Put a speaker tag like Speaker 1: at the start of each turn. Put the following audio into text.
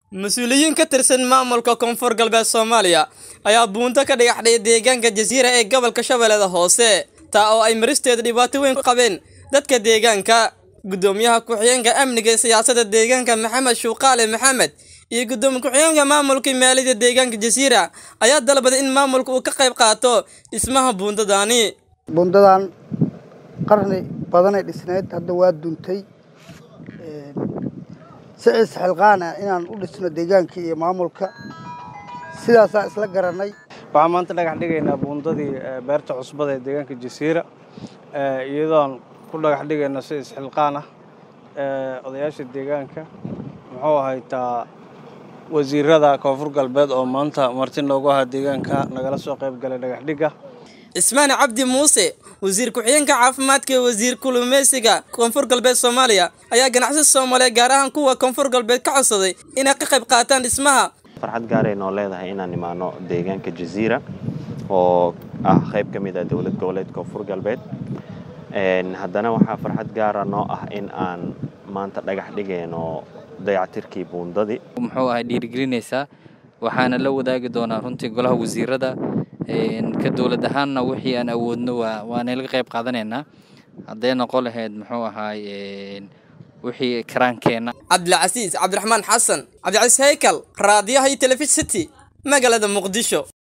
Speaker 1: mas-uuliyiin ka tirsan maamulka koonfur galbeed soomaaliya ayaa buunto ka dhagaxdhay deegaanka jasiira ee gobolka shabeellada hoose taa oo ay maristeeda dhibaato weyn ku qabeen dadka deegaanka guddoomiyaha ku-xigeenka amniga ee siyaasadda deegaanka maxamed shuuqaale maxamed iyo guddoomiye ku-xigeenka maamulka maaliyadda deegaanka jasiira ayaa dalbaday in maamulka uu ka qayb qaato dhismaha buundadaani
Speaker 2: buundadan qarni badanay dhisnayd hadda waa duntay si isxilqaan ah inaan u dhisno deegaanka iyo maamulka sidaasaa isla garanay
Speaker 3: waxaan maanta dhagax dhigaynaa buundadii beerta cusbada ee deegaanka jasiira iyadoon ku dhagax dhigayno si isxilqaan ah odayaasha deegaanka muxuu ahaytaa wasiirada koonfur galbeed oo maanta marti noogu ahaa deegaanka nagala soo qayb galay dhagax dhigga
Speaker 1: cismaan cabdi muuse wasiir ku-xigeenka caafimaadka ee wasiir kulumeysiga koonfur galbeed soomaaliya ayaa ganacsi soomaaliya gaar ahaan kuwa koonfur galbeed ka codsaday inay ka qayb qaataan dhismaha
Speaker 4: farxad gaaray noo leedahay inaan imaano deegaanka jasiira oo ah qayb ka mid ah dowlad goboleed koonfur galbeed haddana waxaa farxad gaara noo ah in aan maanta dhagax dhigayno dayactirkii buundadii
Speaker 5: muxuu ahay dhiirigelinaysaa waxaana la wadaagi doonaa runtii golaha wasiirada ka dowlad ahaanna wixii aan awoodno waana laga qayb qaadanaynaa hadday noqon lahayd muxuu ahaay wixii karaankeenna
Speaker 1: cabdilcasiis cabdiraxmaan xasan cabdicasiis haykal raadiyaha iyo telefishin city magaalada muqdisho